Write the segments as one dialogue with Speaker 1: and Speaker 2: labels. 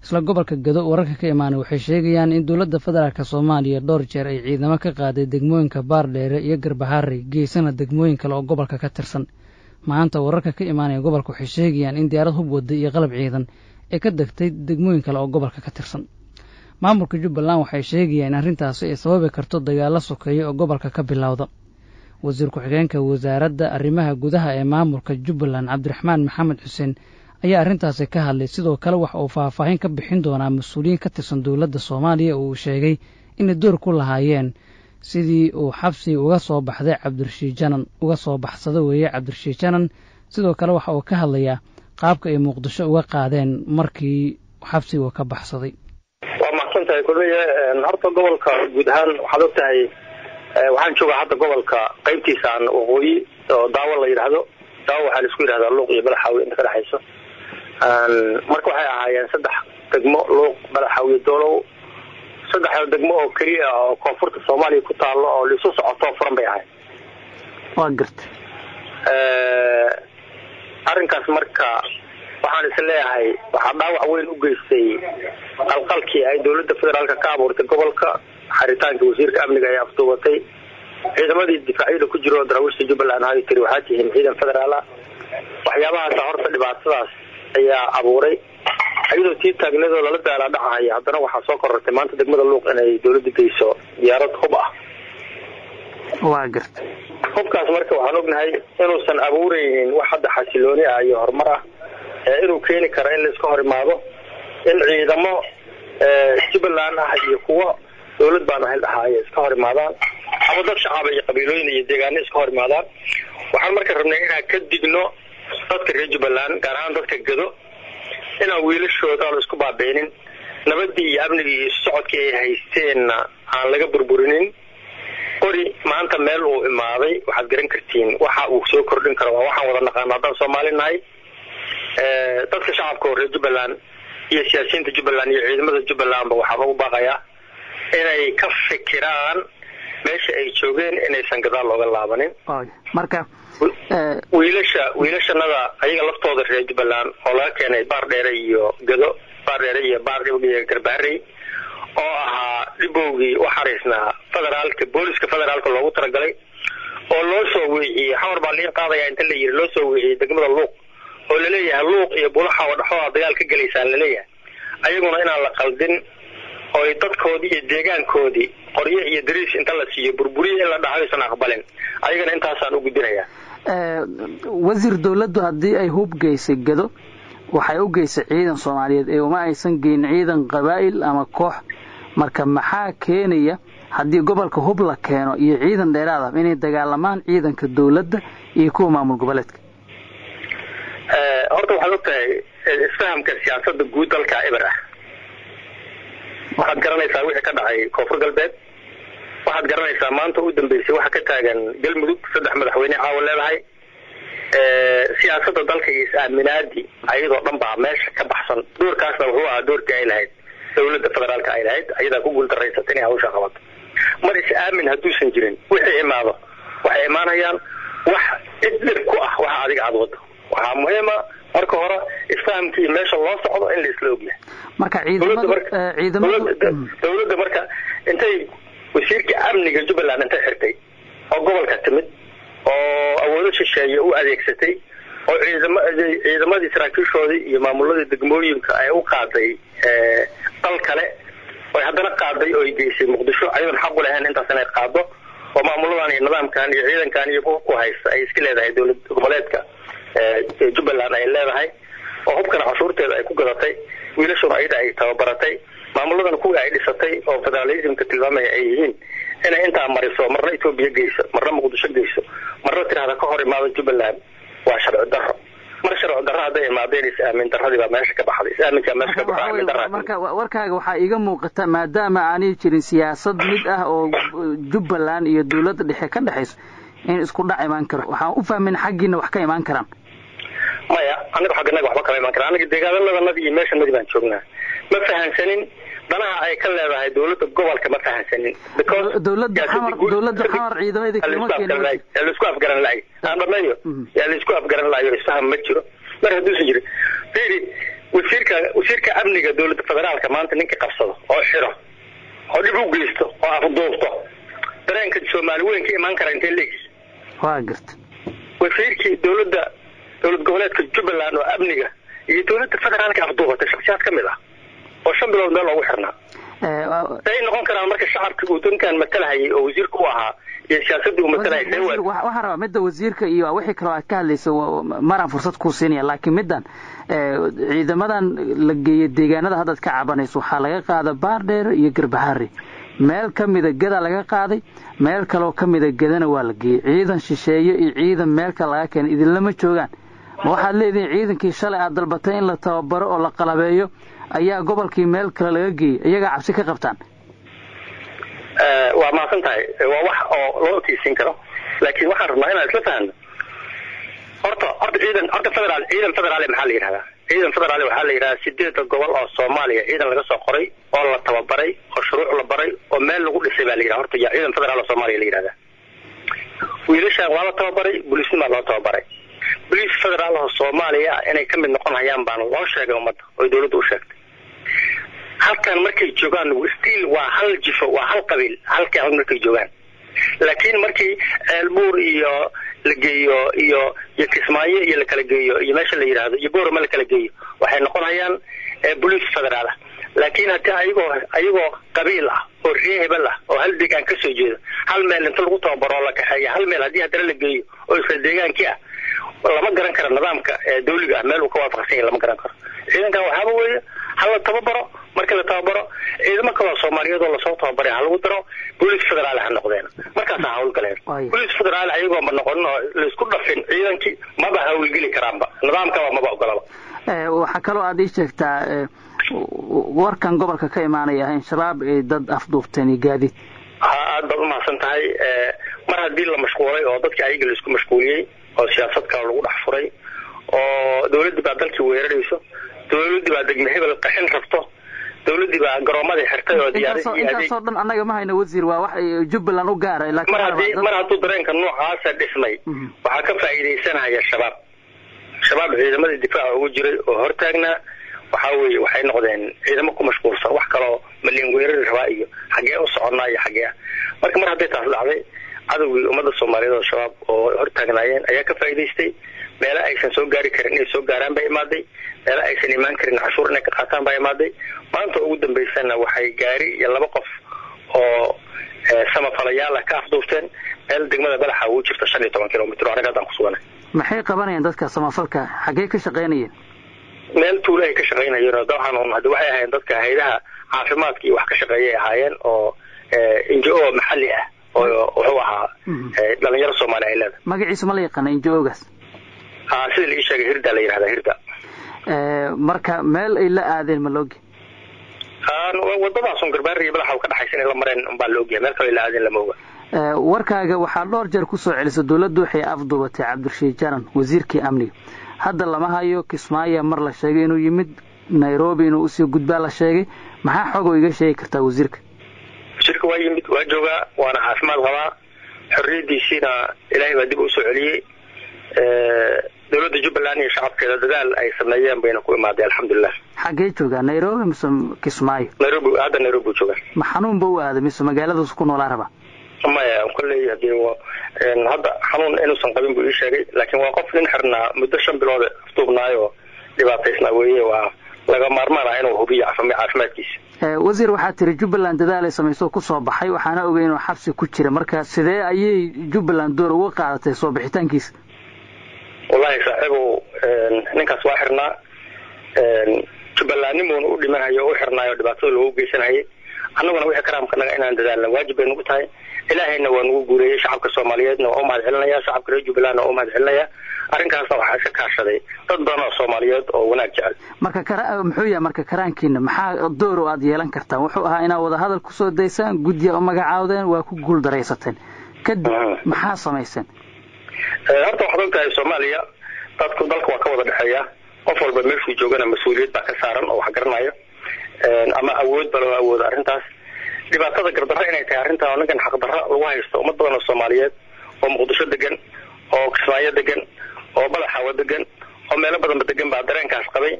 Speaker 1: isla gobolka gado wararka ka imaanay waxay sheegayaan in dowladda federaalk soomaaliya dhowr jeer ay ciidamo ka qaaday degmooyinka baardheere iyo garbaharey geesana degmooyin kale oo gobolka ka tirsan maanta wararka ka imaanaya gobolka waxay sheegayaan in diyaarad hub wadda iyo qalab ciidan ee ka degtay degmooyin kale oo gobolka ka tirsan maamulka jubbaland waxay sheegayaan in arrintaasi ay sababi karto dagaalo sokeeya oo gobolka ka bilowda wasiir ku-xigeenka wasaaradda arrimaha gudaha ee maamulka jubbaland cabdiraxmaan maxamed xuseen ayaa arrintaasi ka hadlay sidoo kale waxa uu faahfaahin ka bixin doonaa mas-uuliyiin ka tirsan dowladda soomaaliya oo uu sheegay inay door ku lahaayeen sidii uu xabsiga uga soo baxday cabdirashiid janan uga soo baxsada weeye cabdirashiid janan sidoo kale waxa uu ka hadlayaa qaabka ay muqdisho uga qaadeen markii xabsiga uu ka baxsaday
Speaker 2: waa mahadsan tahay kulmiye horta gobolka guud ahaan waxaad og tahay waxaan joogaa hadda gobolka qaybtiisaan waqooyi oo daawo la yidhaahdo daawo waxaa laisku yidhahdaa luuq iyo balaxaawi inta ka dhexayso marka waxay ahaayeen saddex degmo luuq balaxaawiyo doolow saddexda degmo oo keliya ah oo koonfurta soomaaliya ku taalo oo laisu socotoo furan bay ahayd
Speaker 1: waa garta
Speaker 2: arrinkaas marka waxaan is leeyahay waxaa dhaawac weyn u geystay qalqalkii ay dowladda federaalka ka abuurtay gobolka xaritaanka wasiirka amniga ay afduubatay ciidamadii difaacyada ku jiro daraawiishta jubbaland hadi tiri waxaa tihiin ciidan federaal ah waxyaabahaasa horta dhibaatadaas ayaa abuuray iyadoo tii taagnadoo lala daalaa dhacahaya haddana waxaa soo korortay maanta degmada luuq inay dowladda geyso diyaarad hub ah
Speaker 1: waa garta
Speaker 2: hubkaas marka waxaan ognahay inuusan abuuraynin wax hadda xasilooni ah iyo horumar ah inuu keeni karo in laiska hor imaado in ciidamo jubbaland ah iyo kuwo dowlad baan ahel ahaaye iska hor imaadaan ama dad shacaba iyo qabiilooyin iyo deegaano iska hor imaadaan waxaan marka rabnay inaan ka digno dadka reer jubbaland gaar ahaan dadka gado inaan wiilashooda aan isku baabeenin nabadii iyo amnigii iyo socodkii ay haysteenna aan laga burburinin qori maanta meel uu imaaday waxaad garan kartiin waxa uu soo kordhin karo waa waxaan wada naqaano haddaan soomaali nahay dadka shacabka oo reer jubbaland iyo siyaasiyiinta jubbaland iyo ciidamada jubbalandba waxaa lagu baaqayaa inay ka fikiraan meesha ay joogeen inaysan gadaal looga laabanin
Speaker 1: marka
Speaker 2: wiilasha wiilashanada ayaga laftooda reer jubbaland oo laga keenay baar dheere iyo gado baar dheere iyo baar iyo garbaarey oo ahaa dhibowgii u xariisnaa federaalka booliska federaalka loogu talagalay oo loo soo weeciyey xamar baa liin qaadaya inta la yiri loo soo weeciyey degmada luuq oo laleeyahay luuq iyo bulaxa oo dhexooda dagaal ka gelaysaan laleeyahay ayaguna inaan la qaldin oo dadkoodii iyo deegaankoodii qoryo iyo dariis inta la siiyo burburiye in la dhaho aysan aqbalin ayagana intaasaan u gudbinayaa
Speaker 1: wasiir dowladdu haddii ay hub geysay gado waxay u geysay ciidan soomaaliyeed ee uma aysan geyn ciidan qabaa'il ama koox marka maxaa keenaya haddii gobolka hub la keeno iyo ciidan dheeraad ah inay dagaalamaan ciidanka dowladda iyo kuwa maamul goboleedka
Speaker 2: horta waxaad og tahay isfahamka siyaasada guud dalka eber ah waxaad garanaysaa wixii ka dhacay koonfur galbeed waxaad garanaysaa maanta u dambeysay waxa ka taagan galmudug saddex madaxweyne caawa leedahay siyaasada dalka iyo is-aaminaadii ayadoo dhan baa meesha ka baxsan doorkaasna wuxuu ahaa doorkii ay lahayd dowladda federaalka ay lahayd ayadaa ku guuldarraysata inay hawsha qabato mar is-aamin hadduusan jirin wixii imaado waxay imaanayaan wax cid dhib ku ah waxa adiga aada wado waxaa muhiima marka hore isfahamkii meesha loo socdo in la isla ogyahay
Speaker 1: marka
Speaker 2: dowladda marka intay wasiirkii amniga jubbaland intay xirtay oo gobolka timid oo awoodo shisheeye u adeegsatay oo ciidam ciidamadii saraakiishoodii iyo maamuladii degmooyinka ay u qaaday dal kale oy haddana qaaday oo ay geysay muqdisho ayadoon xaq u lahayn intaas inay qaado oo maamuladan iyo nidaamkan iyo ciidankan iyo ku haysta ay iska leedahay dowlad goboleedka jubbaland ay leedahay oo hubkana cashuurteeda ay ku gadatay wiilashuna ayada ay tababaratay maamuladan kuwii ay dhisatay oo federalismka tilmaamaya ay yihiin inay intaa mariso marna etoobiya geyso marna muqdisho geyso marna tirahda ka hor imaado jubbaland waa sharci daro mar sharci darro hadday imaadeen is-aamin darradii baa meesha ka baxday is-aaminkaa meesha ka baxo aamin darraa
Speaker 1: marka warkaaga waxaa iiga muuqata maadaama aanay jirin siyaasad mid ah oo jubbaland iyo dowladda dhexe ka dhexayso in isku dhac imaan karo waxaan u fahmin xaggiina wax ka imaan karaan
Speaker 2: maya aniga xagganaga waxba kama imaan kara aniga deegaanadanadi iyo meeshanadi baan joognaa ma fahansanin danaha ay ka leedahay dowladda gobolka ma fahansanin
Speaker 1: dowladda xamar dowladda xamar ciidamadii kuma keenin
Speaker 2: yaa laisku afgaran lahay aan dhameeyo yaa laisku afgaran lahayo isfaham ma jiro mar hadduusan jirin fiiri wasiirka wasiirka amniga dowladda federaalka maanta ninkii qabsado oo xiro oo dhib u geysto oo afduubto dareenka soomaali weyn ka imaan kara intee leegis
Speaker 1: waa garta
Speaker 2: wasiirkii dowladda dowlad goboleedka jubbaland oo amniga iyo dowladda federaalka afduubatay shaksiyaad ka mid ah oo shan bilood meel loogu xirnaa say noqon karaan marka shacabka uu dankan matalahayay oo wasiirka u ahaa iyo siyaasadii uu matalahayay
Speaker 1: waxaan rabaa midda wasiirka iyo wixii kaloo aad ka hadlaysa maraan fursad kuu siinaya laakiin middan ciidamadan la geeyey deegaanada haddaad ka cabanayso waxaa laga qaada baardheer iyo garbaharre meel ka mida geda laga qaaday meel kaloo ka mida gedana waa la geeyey ciidan shisheeye iyo ciidan meel kale laga keenay idinlama joogaan ma waxaad leedihiin ciidankii shalay aad dalbatay in la tababaro oo la qalabeeyo ayaa gobolkii meel kale laga geeyey iyagaa cabsi ka qabtaan
Speaker 2: waa mahadsan tahay waa wax oo loo tiisin karo laakiin waxaan rabnaa inaan isla fahno horta horta ciidan horta federaal ciidan federaal maxaa la yidhahdaa ciidan federaal waxaa la yidhahdaa sideeda gobol oo soomaaliya ciidan laga soo qoray oo la tababaray oo shuruuc la baray oo meel lagu dhisay baa la yidhahda horta yaa ciidan federaal oo soomaaliya la yidhahdaa wiilashaan waa la tababaray booliisnimaa loo tababaray booliis federaal oo soomaaliya inay ka mid noqon hayaan baana loo sheegay ummadda oo dowladda u sheegtay halkan markay joogaan stiil waa hal jifo waa hal qabiil halka markay joogaan laakiin markii ceelbuur iyo la geeyo iyo iyo kismaayo iyo la kala geeyo iyo meesha la yidhaahdo iyo boorama la kala geeyo waxay noqon hayaan boliis federaal ah laakiin haddii ayagoo ayagoo qabiil ah oo ree hebel ah oo hal deegaan ka soo jeedo hal meel inta lagu tababaro oo la kaxeeya hal meel haddii haddana la geeyo oo isla deegaankii ah lama garan karo nidaamka dawliga ah meel uu ka waafaqsan yahay lama garan karo ciidankan waxaaba weeye ha la tababaro markii la tababaro ciidamo kaloo soomaaliyeed oo lasoo tababaray ha lagu daro booliis federaal ha noqdeen markaas ha hawlgaleen booliis federaal ayagooma noqonin oo laisku dhafin ciidankii maba hawlgeli karaanba nidaamkaba maba ogolaba
Speaker 1: waxaa kaloo aad ii sheegtaa warkan gobolka ka imaanaya in shabaab ay dad afduubteen iyo gaadiid
Speaker 2: ha aad baad umahadsan tahay mar haddii la mashquulay oo dadkii ayaga laisku mashquuliyey oo siyaasad kale lagu dhex furay oo dawladdii baa dalkii weerarayso dawladdii baa degme hebel qaxin rabto dawladdii baa garoomadii xirtay oo
Speaker 1: intaasoo dhan annaga ma hayno wasiir waa wax jubbaland u gaaray
Speaker 2: mar haddii mar hadduu dareenka noocaasa dhismay waxaa ka faa'iidaysanaya shabaab shabaab ciidamadii difaaca ugu jiray oo hortaagnaa waxaa weeye waxay noqdeen ciidamo ku mashquulsan wax kaloo malin weerari rabaa iyo xaggee u soconnaa iyo xaggee ah marka mar hadday taas dhacday cadowgii ummadda soomaaliyeed oo shabaab oo hortaagnaayeen ayaa ka faa'iidaystay meelo aysan soo gaari karin inay soo gaaraan baa imaaday meelo aysan imaan karin cashuur inay ka qaataan baa imaaday maanta ugu dambaysana waxay gaari iyo laba qof oo samafalayaal ah ka afduufteen meel degmada badaxa ugu jirta shan iyo toban kilomitr anaga haddaan ku suganay
Speaker 1: maxay qabanayeen dadka samafalka xaggee ka shaqaynayeen
Speaker 2: meel tuulo ay ka shaqaynayeen oo dabcan un haddi waxay ahaayeen dadka haydaha caafimaadka iyo wax ka shaqeeyay ahaayeen oo n j o maxalli ah oo wuxuu ahaa dhalinyaro soomaali ay leedahay
Speaker 1: magaciisa ma la yaqaana n j ogaas
Speaker 2: a sida la ii sheegay hirda la yidhahda hirda
Speaker 1: marka meel ay la aadeen ma laogi
Speaker 2: wadadaasun garbaari iyo madaxa ka dhaxaysa inay la mareen unbaa la ogyahay meel kale ay la aadeen lama oga
Speaker 1: warkaaga waxaa dhowr jeer kusoo celisa dawladdu waxay afduubatay cabdirashiid jaran wasiirkii amniga hadda lama hayo kismaayo mar la sheegay inuu yimid nairobi inuu usii gudbaa la sheegay maxaa xogoo iga sheegi kartaa wasiirka
Speaker 2: wasiirka waa yimid waa joogaa waana caafimaad qabaa xorriyadiisiina ilaahay baa dib u soo celiyey dawladda jubbaland iyo shacabkeeda dadaal ay sameeyeen bayna ku imaaday alxamdulilah
Speaker 1: xaggee joogaa nairobi mise kismaayo
Speaker 2: nairobi hadda nairobi buu joogaa
Speaker 1: ma xanuunba u aaday mise magaaladaas ku noolaa rabaa
Speaker 2: maya kolley hadii hadda xanuun inuusan qabin buu ii sheegay laakiin waa qof nin xirnaa muddo shan bilood afduubnaayoo dhibaataysnaa weeye waa laga maarmaan ah inuu hubiyo caafimaadkiisa
Speaker 1: wasiir waxaa tiri jubbaland dadaal ay samayso kusoo baxay waxaana ogay inuu xabsi ku jira marka sidee ayay jubbaland door uga qaadatay soo bixitaankiisa
Speaker 2: wallahi saaxiibow ninkaas waa xirnaa jubbalandnimuuna u dhimanhayo o u xirnaayo dhibaatada loogu geysanayay annaguna wixii karaamkanaga inaan dadaalna waajib bay nugu tahay ilaahayna waa nugu guureeyey shacabka soomaaliyeedna waa u mahad celinaya shacabka reer jubbalandna waa u mahad celinaya arrinkaasna waxaa iska kaashaday dad badan oo soomaaliyeed oo wanaag jecel
Speaker 1: marka kara muxuu yahay marka karaankiina maxaa door oo aad yeelan kartaan wuxuu ahaa inaad wadahadal kusoo daysaan guddiya u magacaawdeen waa ku guul daraysateen kadib maxaa samayseen
Speaker 2: horta waxaad og tahay soomaaliya dadku dalka waa ka wada dhexeeya qof walba meeshuu joogana mas-uuliyad baa ka saaran oo wax garanayo ama awood ba loo awoodo arrintaas dhibaatada gardarro inay tahay arrintan oo ninkan xaqdarro lagu haysto ummad badan oo soomaaliyeed oo muqdisho degan oo kismaayo degan oo badaxaawo degan oo meelo badanba degan baa dareenkaas qabay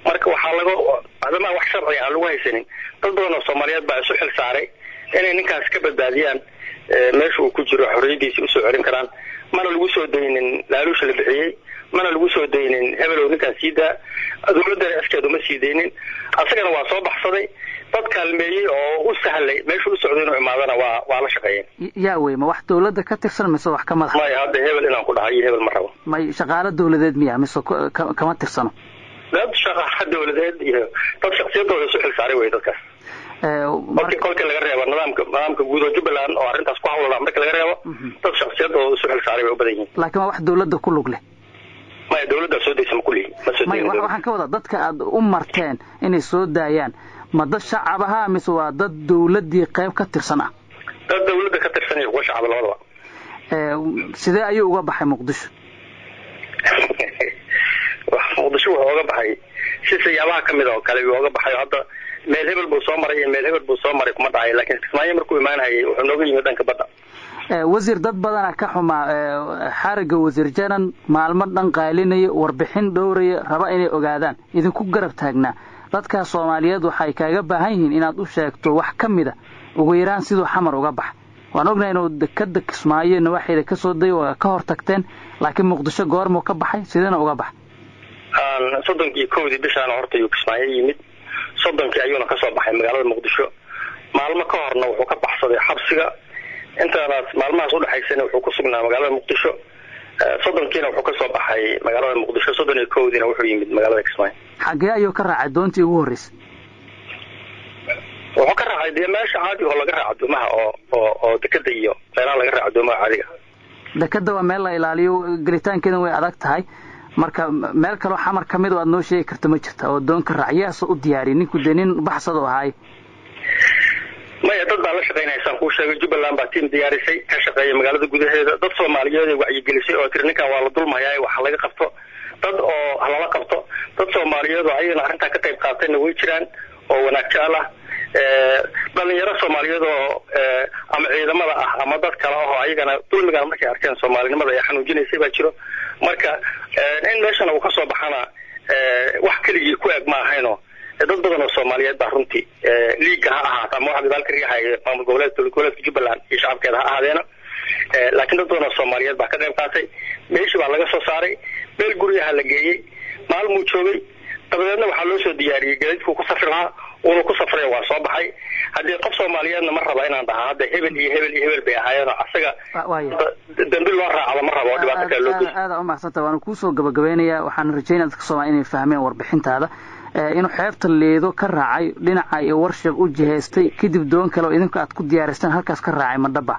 Speaker 2: marka waxaa laga adamaa wax sharciga aan lagu haysanin dad badan oo soomaaliyeed baa isu xil saaray inay ninkaas ka badbaadiyaan meesha uu ku jiro xorriyadiisi usoo celin karaan mana lagu soo daynin laaluusha la bixiyey mana lagu soo daynin hebelow ninkaan sii daa dawladdana askeed uma sii daynin asagana waa soo baxsaday dad kaalmeeyey oo u sahlay meesha u socday inuu imaadana waa waa la shaqeeyeen
Speaker 1: yaa wey ma wax dawladda ka tirsan mise wax ka madax
Speaker 2: maya hadda hebel inaan ku dhahay iyo hebel ma rabo
Speaker 1: may shaqaalo dawladeed miya mise kama tirsano
Speaker 2: dad shaqaalo dawladeed iyo dad shaksiyadooda isu xil saaray wey dadkaas markii kolka laga reebo nidaamka nidaamka guud oo jubbaland oo arrintaas ku hawlada marka laga reebo dad shaksiyadooda isu xil saaray bay u badan yihiin
Speaker 1: laakiin waa wax dawladda ku lug leh
Speaker 2: maya dawladdaa soo daysa ma kulihi ma soo
Speaker 1: may waxaan ka wadaa dadka aad u marteen inay soo daayaan ma dad shacab ahaa mise waa dad dawladdii qayb ka tirsan ah
Speaker 2: dad dawladda ka tirsan iyo kuwa shacab labadaba
Speaker 1: sidee ayuu uga baxay muqdisho
Speaker 2: muqdisho wuxuu oga baxay si siyaabaha kamid oo kale uu oga baxay hadda meel hebel buu soo maray iyo meel hebel buu soo maray kuma dhahay laakiin kismaayo markuu imaanayay wuxuu nooga yimid dhanka badda
Speaker 1: wasiir dad badana ka xumaa xariga wasiir janan maalmo dhan qaalinaya warbixin dhowraya raba inay ogaadaan idinku garab taagnaa dadkaas soomaaliyeed waxay kaaga baahan yihiin inaad u sheegto wax ka mida ugu yaraan siduu xamar uga baxa waan ognahay inuu dekada kismaayo nawaaxeeda ka soo dayo waa ka hor tagteen laakiin muqdisho goormuu ka baxay sideena uga baxa
Speaker 2: soddonkii kowdii bishaana horta ayuu kismaayo yimid soddonkii ayuuna kasoo baxay magaalada muqdisho maalmo ka horna wuxuu ka baxsaday xabsiga intaadaas maalmahaas udhexaysana wuxuu ku sugnaa magaalada muqdisho soddonkiina wuxuu kasoo baxay magaalada muqdisho soddon iyo kowdiina wuxuu yimid magaalada kismaayo
Speaker 1: xagee ayuu ka raacay doontii ugu horreysay
Speaker 2: wuxuu ka raacay dee meesha caadi oo laga raaco doomaha oo oo oo dekada iyo meelaha laga raaco doomaha caadiga
Speaker 1: dekada waa meel la ilaaliyo gelitaankeeda way adag tahay marka meel kaloo xamar ka mid oo aad noo sheegi karta ma jirta oo doonka raacyaasa u diyaariya ninku dee nin baxsad u ahaay
Speaker 2: maya dad baa la shaqaynaya saan kuu sheegay jubbaland baa tiim diyaarisay ka shaqeeya magaalada gudaheeda dad soomaaliyeed ay wacyigelisay oo tiri ninkan waa la dulmayaa wax laga qabto dad oo halala qabto dad soomaaliyeed oo ayagana arrintaa ka qayb qaatayna way jiraan oo wanaag jecel ah dhalinyaro soomaaliyeed oo ama ciidamada ah ama dad kale ahoo ayagana dulmigan markay arkeen soomaalinimada ay xanuujinaysay baa jiro marka in meeshana uu kasoo baxana wax keligii ku eg ma ahayno dad badan oo soomaaliyeed baa runtii liiga ha ahaata ama waxa gadaalka riixaya maamul goboleed dowlad goboleedka jubbaland iyo shacabkeeda ha ahaadeena laakiin dad badan oo soomaaliyeed baa ka qayb qaatay meeshii baa laga soo saaray meel guryaha la geeyey maalmuu joogay dabadeedna waxaa loo soo diyaariyey gaadiidkuu ku safri lahaa uuna ku safray waa soo baxay haddii qof soomaaliyeedna ma raba inaan dhahaa hadda hebel iyo hebel iyo hebel bay ahaayeenoo asaga dambi loo raacdo ma rabo oo dhibaato kale loo geysto
Speaker 1: aada umaxsanta waana kuusoo gabagabaynayaa waxaan rajaynaya dadka soomaliya inay fahmeen warbixintaada inuu xeebta leedo ka raacay dhinaca iyo warshab u jihaystay kadib doon kale oo idinku aad ku diyaaristaan halkaas ka raacay madhaba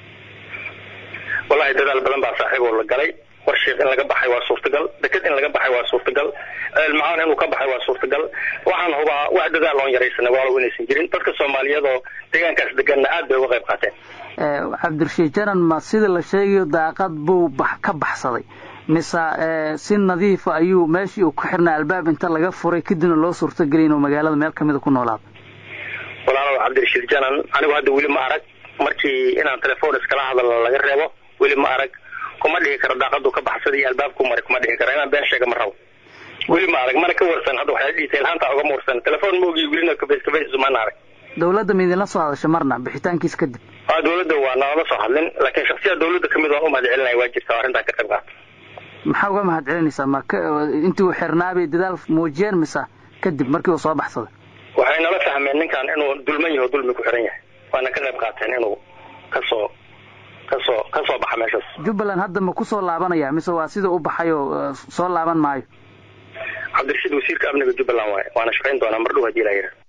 Speaker 2: wallahi dadaal badan baa saaxiiboo la galay warshiiq in laga baxay waa suurtagal deked in laga baxay waa suurtagal ceelmacaan inuu ka baxay waa suurtagal waxaan hubaa wax dadaal oon yaraysanay waalow inaysan jirin dadka soomaaliyeed oo deegaankaas deganna aad bay uga qayb qaateen
Speaker 1: cabdirashiid janan ma sida la sheegayo daaqad buu ka baxsaday mise si nadiifa ayuu meeshii uu ku xirnaa albaab inta laga furay kadibna loo suurtageliy inuu magaalada meel kamida ku noolaado
Speaker 2: walaalow cabdirashiid janan anigu hadda weli ma arag markii inaan telefoon iskala hadalno laga reebo weli ma arag kuma dhihi karo daaqadu ka baxsaday iyo albaabku maray kuma dhihi karo inaan been sheega ma rabo weli ma arag mana ka warsan hadda waxyaa detail haanta ogama warsan telefoon maogi welina kafays kafays mana arag
Speaker 1: dawladda ma idinla soo hadasha marna bixitaankiis kadib
Speaker 2: a dawladda waa nalama soo hadlin laakiin shaksiyaad dawladda kamid waan u mahad celinaya waa jirta arrintaa ka qayb qaata
Speaker 1: maxaa uga mahad celinaysaa ma intii uu xirnaabay dadaal muujiyeen mise kadib markii uu soo baxsaday
Speaker 2: waxay nala fahmeen ninkan inuu dulman yaho dulmi ku xiran yahay waana ka qayb qaateen inuu kasoo kasoo kasoo baxa meeshaas
Speaker 1: jubbaland hadda ma kusoo laabanaya mise waa sida u baxay oo soo laaban maayo
Speaker 2: cabdirashiid wasiirka amniga jubbaland waaye waana shaqayn doonaa mardhow hadii la yidhaha